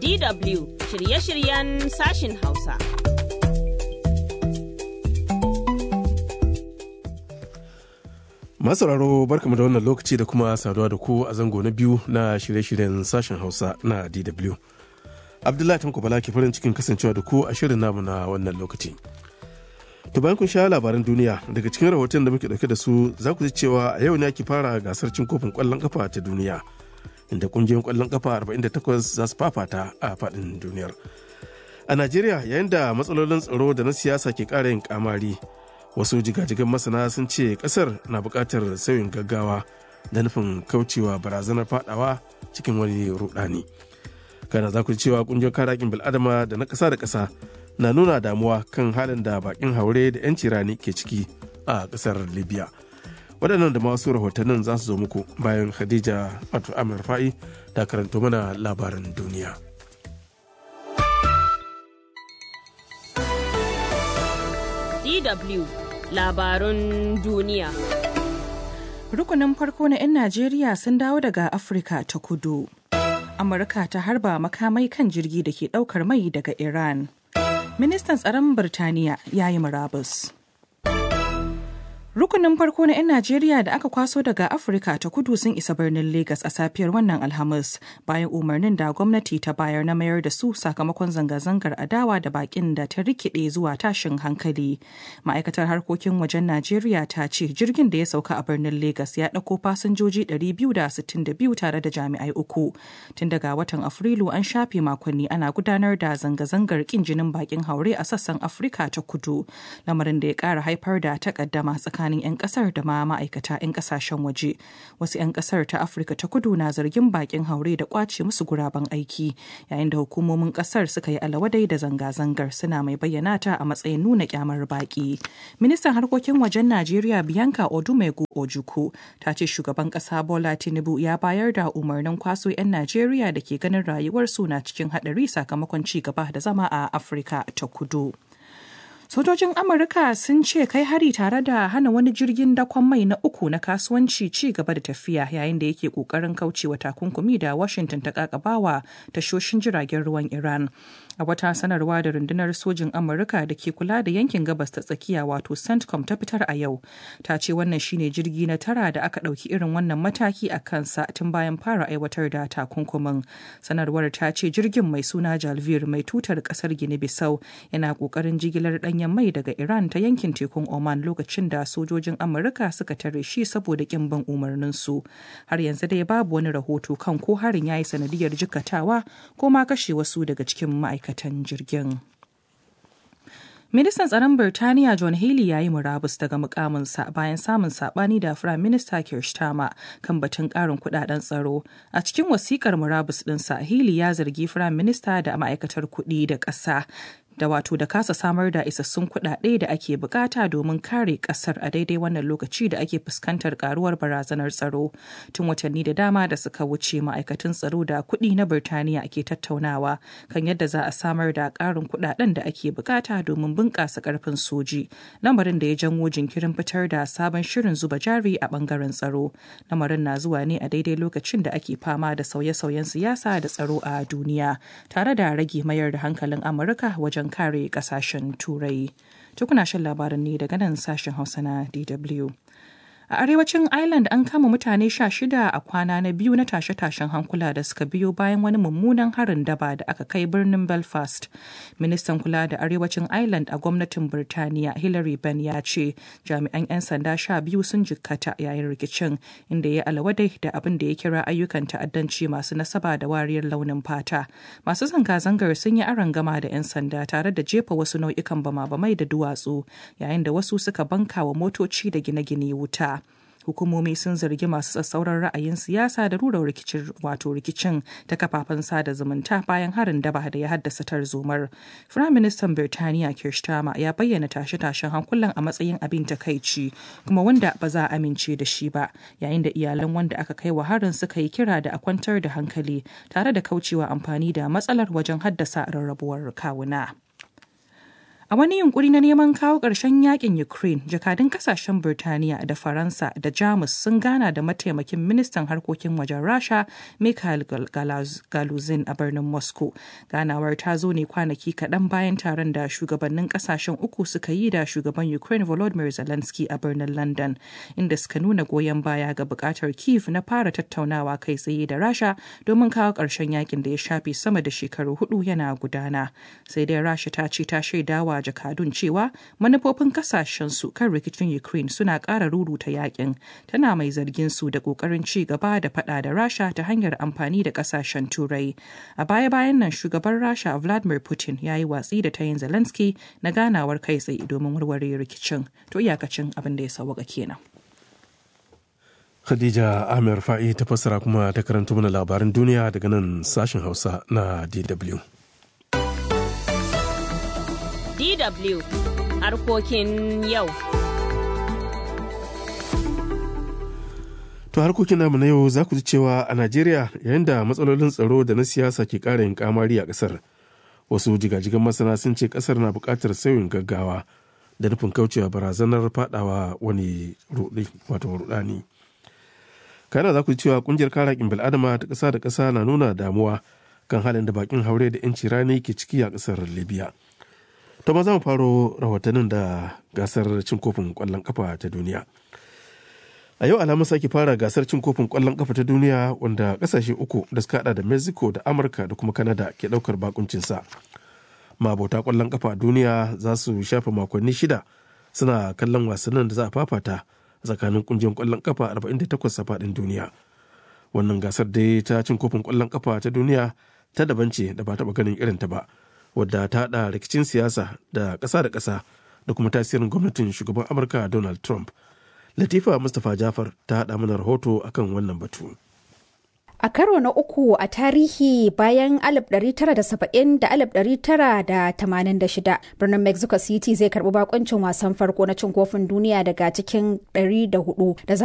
DW shirye-shiryen sashin Hausa. Masauraro barkamu da wannan lokaci da kuma saduwa da ku a zango na biyu na shirye-shiryen sashen Hausa na DW. Abdullahi Tanko Bala ke farin cikin kasancewa da ku a shirin namu na wannan lokaci. To bayan kun sha labaran duniya daga cikin rahoton da muke dauke da su za ku ji cewa a yau ne ake fara gasar cin kofin kwallon kafa ta duniya inda kungiyoyin kwallon kafa 48 za su fafata a faɗin duniyar. A Najeriya yayin da matsalolin tsaro da na siyasa ke ƙara yin kamari wasu jigajigan masana sun ce ƙasar na buƙatar sauyin gaggawa da nufin kaucewa barazanar fadawa cikin wani rudani. Kana za ku ji cewa kungiyar kare haƙƙin bil'adama da na ƙasa da ƙasa na nuna damuwa kan halin da bakin haure da 'yanci rani ke ciki a ƙasar libya waɗannan da masu rahotannin za su zo muku bayan khadija wato amir fa'i da karanto mana labaran duniya DW labarun duniya. Rukunin farko na 'yan Najeriya sun dawo daga Afirka ta kudu. Amurka ta harba makamai kan jirgi da ke ɗaukar mai daga Iran. Ministan tsaron Birtaniya ya yi murabus. Rukunin farko na 'yan Najeriya da aka kwaso daga Afirka ta kudu sun isa birnin Legas a safiyar wannan Alhamis bayan umarnin da gwamnati ta bayar na mayar da su sakamakon zanga-zangar adawa da bakin da ta rikide zuwa tashin hankali. Ma'aikatar harkokin wajen Najeriya ta ce jirgin da ya sauka a birnin Legas ya ɗauko fasinjoji 262 tare da jami'ai uku. Tun daga watan Afrilu an shafe makonni ana gudanar da zanga-zangar kin jinin bakin haure a sassan Afirka ta kudu, lamarin da ya ƙara haifar da takaddama tsakanin tsakanin 'yan kasar da ma ma'aikata 'yan kasashen waje wasu 'yan kasar ta afirka ta kudu na zargin bakin haure da kwace musu guraben aiki yayin da hukumomin kasar suka yi alawadai da zanga-zangar suna mai bayyana ta a matsayin nuna kyamar baki ministan harkokin wajen najeriya bianca odumegu ojuku ta ce shugaban kasa bola tinubu ya bayar da umarnin kwaso 'yan najeriya da ke ganin rayuwarsu na cikin hadari sakamakon ci gaba da zama a afirka ta kudu Sojojin Amurka sun ce kai hari tare da hana wani jirgin dakon mai na uku na kasuwanci ci gaba da tafiya yayin da yake kokarin kaucewa takunkumi da Washington ta kakabawa tashoshin jiragen ruwan Iran. A wata sanarwa da rundunar sojin Amurka da ke kula da yankin gabas ta tsakiya wato CENTCOM ta fitar a yau. Ta ce wannan shine jirgi na tara da aka ɗauki irin wannan mataki a kansa tun bayan fara aiwatar da takunkumin. Sanarwar ta ce jirgin mai suna Jalvir mai tutar ƙasar Gini-Bissau yana ƙoƙarin jigilar ɗan danyen mai daga Iran ta yankin tekun Oman lokacin da sojojin Amurka suka tare shi saboda kin bin umarninsu. Har yanzu dai babu wani rahoto kan ko harin ya yi sanadiyar jikatawa ko ma kashe wasu daga cikin ma'aikatan jirgin. Ministan tsaron Birtaniya John Haley ya yi murabus daga mukaminsa bayan samun sabani da Firayim Minista Keir Starmer kan batun karin kudaden tsaro. A cikin wasikar murabus ɗinsa, Haley ya zargi Firayim Minista da ma'aikatar kuɗi da ƙasa da wato da kasa samar da isassun kuɗaɗe da ake bukata domin kare ƙasar a daidai wannan lokaci da ake fuskantar karuwar barazanar tsaro tun watanni da dama da suka wuce ma'aikatan tsaro da kuɗi na birtaniya ke tattaunawa kan yadda za a samar da ƙarin kuɗaɗen da ake bukata domin bunƙasa ƙarfin soji lamarin da ya janwo jinkirin fitar da sabon shirin zuba jari a ɓangaren tsaro lamarin na zuwa ne a daidai lokacin da ake fama da sauye-sauyen siyasa da tsaro a duniya tare da rage mayar da hankalin amurka wajen don kare kasashen turai tukuna shan labaran ne daga nan sashen hausa na dw A arewacin Ireland an kama mutane sha shida a kwana na biyu na tashe-tashen hankula da suka biyo bayan wani mummunan harin daba da aka kai birnin Belfast. Ministan kula da arewacin Ireland a gwamnatin Birtaniya Hillary Benn ya ce jami'an 'yan sanda sha biyu sun jikkata yayin rikicin inda ya alawadai da abin da ya kira ayyukan ta'addanci masu nasaba da wariyar launin fata. Masu zanga-zangar sun yi gama da 'yan sanda tare da jefa wasu nau'ikan bama-bamai da duwatsu yayin da wasu suka banka wa motoci da gine-gine wuta. hukumomi sun zargi masu tsatsauran ra'ayin siyasa da rura rikicin wato rikicin ta kafafen sada zumunta bayan harin daba da ya haddasa tarzomar firaministan birtaniya kirstama ya bayyana tashe-tashen hankulan a matsayin abin takaici kuma wanda ba za a amince da shi ba yayin da iyalan wanda aka kai wa harin suka yi kira da a kwantar da hankali tare da kaucewa amfani da matsalar wajen haddasa rarrabuwar kawuna. A wani yunkuri na neman kawo ƙarshen yakin Ukraine, jakadun kasashen Birtaniya da Faransa da Jamus sun gana da mataimakin ministan harkokin wajen Rasha Mikhail Galuzin a birnin Moscow. Ganawar ta zo ne kwanaki kaɗan bayan taron da shugabannin kasashen uku suka yi da shugaban Ukraine Volodymyr Zelensky a birnin London, inda suka nuna goyon baya ga buƙatar Kiev na fara tattaunawa kai tsaye da Rasha domin kawo ƙarshen yakin da ya shafe sama da shekaru hudu yana gudana. Sai dai Rasha ta ce ta shaidawa jakadun cewa manufofin kasashen su kan rikicin Ukraine suna ƙara ruruta yakin. Tana mai zargin su da ƙoƙarin ci gaba da faɗa da Rasha ta hanyar amfani da kasashen Turai. A baya-bayan nan shugaban Rasha Vladimir Putin ya yi watsi da tayin Zelensky na ganawar kai tsaye domin warware rikicin. To iyakacin abin da ya sauwaka kenan. Khadija Amir Fa'i ta fassara kuma ta karanta mana labaran duniya daga nan sashen Hausa na DW. DW harkokin yau. To harkokin namu na yau za ku ji cewa a Najeriya yayin da matsalolin tsaro da na siyasa ke ƙara yin kamari a ƙasar. Wasu jigajigan masana sun ce ƙasar na buƙatar sauyin gaggawa da nufin kaucewa barazanar fadawa wani wato rudani. kana za ku ji cewa kungiyar kare haƙƙin bil'adama ta ƙasa da ƙasa na nuna damuwa kan halin da bakin haure da 'yanci rani ke ciki a ƙasar libya to ma za mu faro rahotannin da gasar cin kofin ƙwallon ƙafa ta duniya a yau alhamis ake fara gasar cin kofin ƙwallon ƙafa ta duniya wanda ƙasashe uku da suka hada da mexico da amurka da kuma canada ke ɗaukar bakuncinsa mabota ƙwallon ƙafa a duniya za su shafe makonni shida suna kallon wasannin da za a fafata tsakanin kungiyar kwallon kafa 48 a faɗin duniya wannan gasar dai ta cin kofin kwallon kafa ta duniya ta daban ce da ba taɓa ganin irin ta ba wadda ta haɗa rikicin siyasa da ƙasa da ƙasa da kuma tasirin gwamnatin shugaban amurka donald trump latifa mustapha jafar ta haɗa mana rahoto akan wannan batu A karo na uku a tarihi bayan 1970 da 1986 birnin Mexico City zai karbi bakoncin wasan farko na cin kofin duniya daga cikin 104 da za